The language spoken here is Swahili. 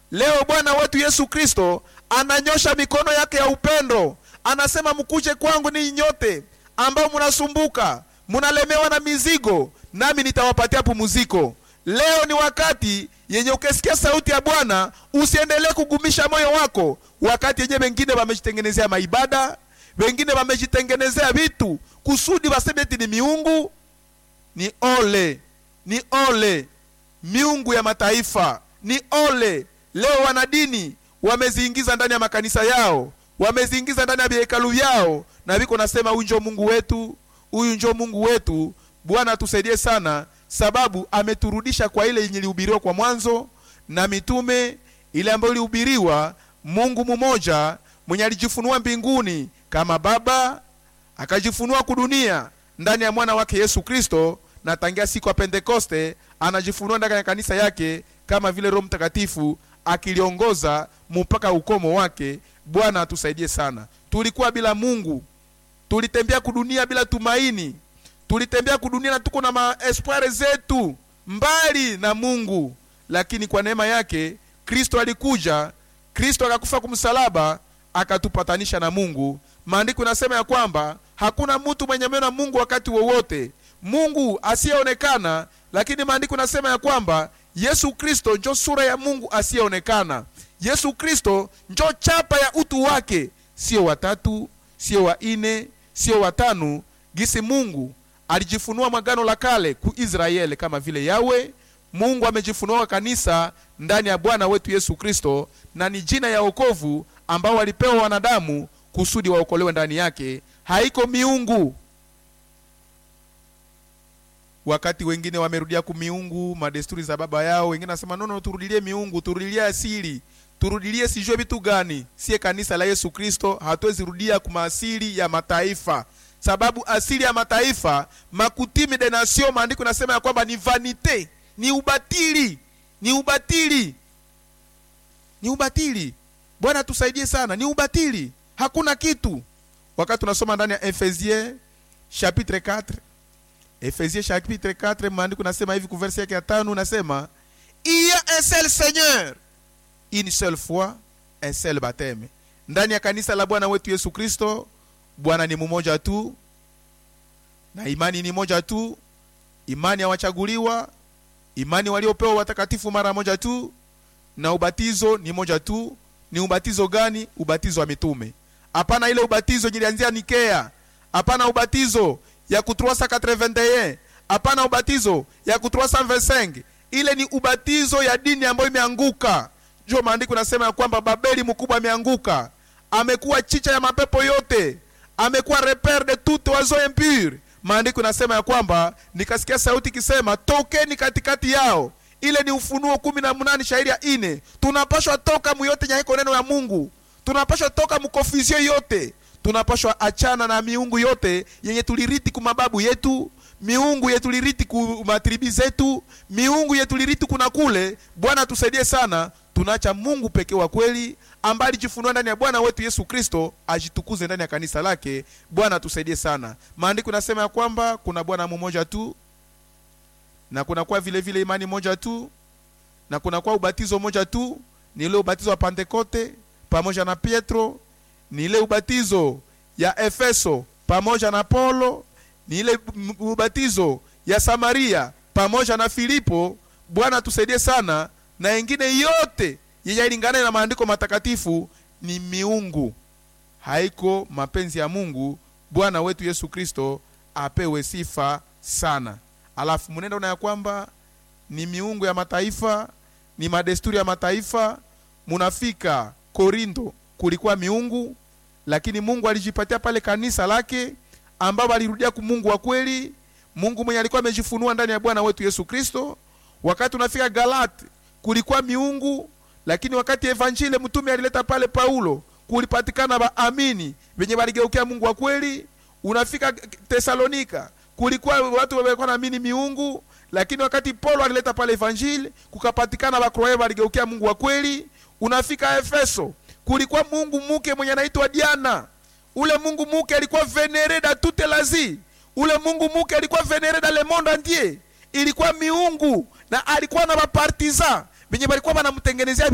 leo bwana wetu yesu kristo ananyosha mikono yake ya upendo anasema mkuje kwangu ninyi nyote ambao mnasumbuka mnalemewa na mizigo nami nitawapatia pumuziko leo ni wakati yenye ukisikia sauti ya bwana usiendelee kugumisha moyo wako wakati yenye wengine wamejitengenezea maibada wengine wamejitengenezea vitu kusudi waseme eti ni miungu ni ole ni ole miungu ya mataifa ni ole leo wanadini wameziingiza ndani ya makanisa yao wameziingiza ndani ya vihekalu vyao na viko nasema huyu njo mungu wetu huyu njo mungu wetu bwana atusaidie sana sababu ameturudisha kwa ile yenye ilihubiriwa kwa mwanzo na mitume ile ambayo ilihubiriwa mungu mmoja mwenye alijifunua mbinguni kama baba akajifunua kudunia ndani ya mwana wake yesu kristo na tangia siku ya pentekoste anajifunua ndani ya kanisa yake kama vile roho mtakatifu akiliongoza mpaka ukomo wake bwana atusaidie sana tulikuwa bila mungu tulitembea kudunia bila tumaini tulitembea kudunia na tuko na maespoire zetu mbali na mungu lakini kwa neema yake kristo alikuja kristo akakufa kumsalaba akatupatanisha na mungu maandiko inasema ya kwamba hakuna mtu mwenye meno na mungu wakati wowote mungu asiyeonekana lakini maandiko inasema ya kwamba yesu kristo njo sura ya mungu asiyeonekana yesu kristo njo chapa ya utu wake sio watatu sio wa ine sio watano gisi mungu alijifunua mwagano la kale ku israeli kama vile yawe mungu amejifunua kanisa ndani ya bwana wetu yesu kristo na ni jina ya okovu ambao walipewa wanadamu kusudi waokolewe ndani yake haiko miungu wakati wengine wamerudia kumiungu madesturi za baba yao wengine nasema nono turudilie miungu turudilie asili turudilie sijue vitu gani siye kanisa la yesu kristo hatuwezi rudia kumaasili ya mataifa sababu asili ya mataifa makutimi de nation maandiko inasema ya kwamba ni vanite ni ubatili ni ubatili ni ubatili bwana tusaidie sana ni ubatili hakuna kitu wakati tunasoma ndani ya efesie chapitre 4 efesie chapitre 4 maandiko nasema hivi kuversi yake ya tano nasema il y a un seul seigneur une seule foi un seul baptême ndani ya kanisa la bwana wetu yesu kristo bwana ni mmoja tu na imani ni moja tu imani ya wachaguliwa imani waliopewa watakatifu mara moja tu na ubatizo ni moja tu ni ubatizo gani ubatizo wa mitume hapana ile ubatizo ilianzia nikea hapana ubatizo ya ku 381 hapana ubatizo ya ku 325 ile ni ubatizo ya dini ambayo imeanguka ndio maandiko nasema ya kwamba babeli mkubwa ameanguka amekuwa chicha ya mapepo yote amekuwa repere de toute oiseau impure maandiko nasema ya kwamba nikasikia sauti ikisema tokeni katikati yao ile ni ufunuo kumi na mnane shairi ya ine tunapashwa toka muyote nyaiko neno ya mungu tunapashwa toka mukofizio yote tunapashwa achana na miungu yote yenye tuliriti kumababu yetu miungu yetuliriti ku matribi zetu miungu yetuliriti kuna kule bwana tusaidie sana tunaacha mungu pekee wa kweli ambaye alijifunua ndani ya bwana wetu yesu kristo ajitukuze ndani ya kanisa lake bwana tusaidie sana maandiko nasema ya kwamba kuna bwana mmoja tu na kunakuwa vile vile imani moja tu na kunakuwa ubatizo moja tu ni ile ubatizo wa pentekote pamoja na pietro ni ile ubatizo ya efeso pamoja na paulo ni ile ubatizo ya samaria pamoja na filipo bwana tusaidie sana na ingine yote yenye ilingana na maandiko matakatifu ni miungu haiko mapenzi ya mungu bwana wetu yesu kristo apewe sifa sana alafu mnenda una ya kwamba ni miungu ya mataifa ni madesturi ya mataifa munafika korindo kulikuwa miungu lakini mungu alijipatia pale kanisa lake ambao alirudia kumungu wa kweli mungu mwenye alikuwa amejifunua ndani ya bwana wetu yesu kristo wakati unafika galati kulikuwa miungu lakini wakati evanjile mtume alileta pale paulo kulipatikana waamini venye waligeukia mungu wa kweli unafika tesalonika kulikuwa watu walikuwa naamini miungu lakini wakati paulo alileta pale evanjili kukapatikana wakroe waligeukia mungu wa kweli unafika efeso kulikuwa mungu muke mwenye anaitwa diana ule mungu muke alikuwa venere da toute lazi ule mungu muke alikuwa venere da le monde entier ilikuwa miungu na alikuwa na bapartisan venye walikuwa wanamtengenezea